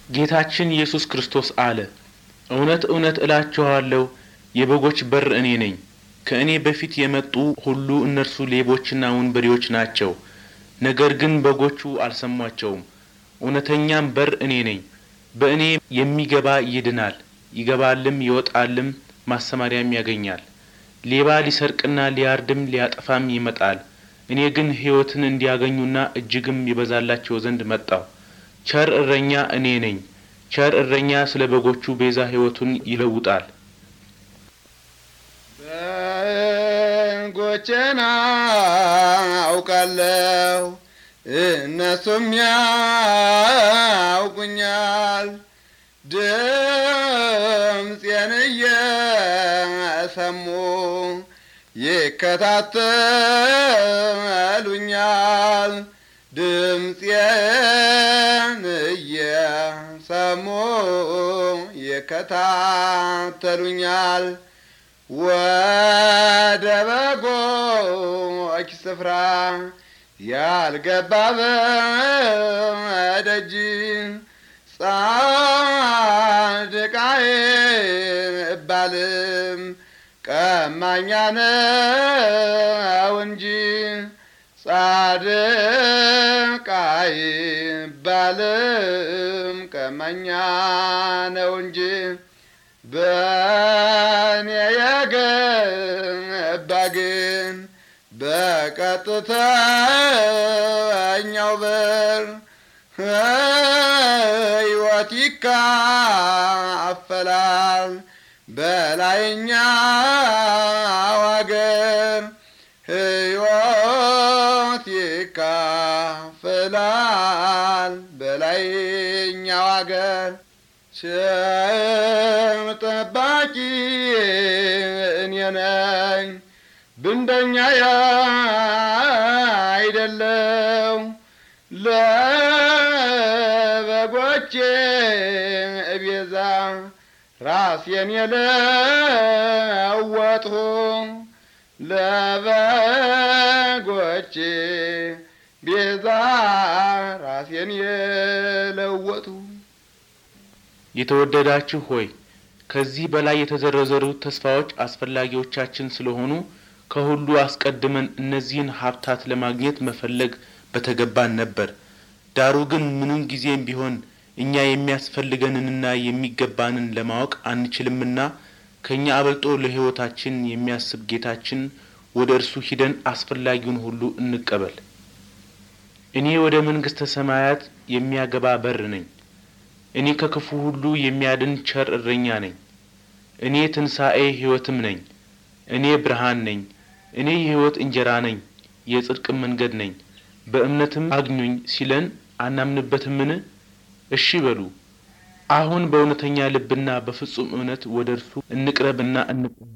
ጌታችን ኢየሱስ ክርስቶስ አለ፣ እውነት እውነት እላችኋለሁ የበጎች በር እኔ ነኝ። ከእኔ በፊት የመጡ ሁሉ እነርሱ ሌቦችና ወንበዴዎች ናቸው፣ ነገር ግን በጎቹ አልሰሟቸውም። እውነተኛም በር እኔ ነኝ። በእኔ የሚገባ ይድናል፣ ይገባልም ይወጣልም ማሰማሪያም ያገኛል። ሌባ ሊሰርቅና ሊያርድም ሊያጠፋም ይመጣል። እኔ ግን ሕይወትን እንዲያገኙና እጅግም ይበዛላቸው ዘንድ መጣሁ። ቸር እረኛ እኔ ነኝ። ቸር እረኛ ስለ በጎቹ ቤዛ ሕይወቱን ይለውጣል። በጎቼን አውቃለሁ፣ እነሱም ያውቁኛል። ድምፄን እየሰሙ ይከታተሉኛል። ድምፄን እየሰሙ ይከታተሉኛል። ወደ በጎች ስፍራ ያልገባ በደጅ ጻድቃዬ እባልም ቀማኛ ነው እንጂ ጻድቃይ እባልም ቀማኛ ነው እንጂ በእኔ የገባ ግን በቀጥተኛው በር ሕይወት ይካፈላል በላይኛው አገር ሕይወት ይካፈላል በላይኛው አገር ቸር ጠባቂ እኔ ነኝ ብንደኛ አይደለው ለበጎቼ ቤዛ ራሴን የለወጥሁ ለበጎቼ ቤዛ ራሴን የለወጥሁ የተወደዳችሁ ሆይ ከዚህ በላይ የተዘረዘሩት ተስፋዎች አስፈላጊዎቻችን ስለሆኑ ከሁሉ አስቀድመን እነዚህን ሀብታት ለማግኘት መፈለግ በተገባን ነበር። ዳሩ ግን ምንም ጊዜም ቢሆን እኛ የሚያስፈልገንንና የሚገባንን ለማወቅ አንችልምና ከእኛ አበልጦ ለሕይወታችን የሚያስብ ጌታችን ወደ እርሱ ሂደን አስፈላጊውን ሁሉ እንቀበል። እኔ ወደ መንግሥተ ሰማያት የሚያገባ በር ነኝ። እኔ ከክፉ ሁሉ የሚያድን ቸር እረኛ ነኝ። እኔ ትንሣኤ ሕይወትም ነኝ። እኔ ብርሃን ነኝ። እኔ የሕይወት እንጀራ ነኝ፣ የጽድቅም መንገድ ነኝ። በእምነትም አግኙኝ ሲለን አናምንበትምን? እሺ በሉ። አሁን በእውነተኛ ልብና በፍጹም እምነት ወደ እርሱ እንቅረብና እንቀበል።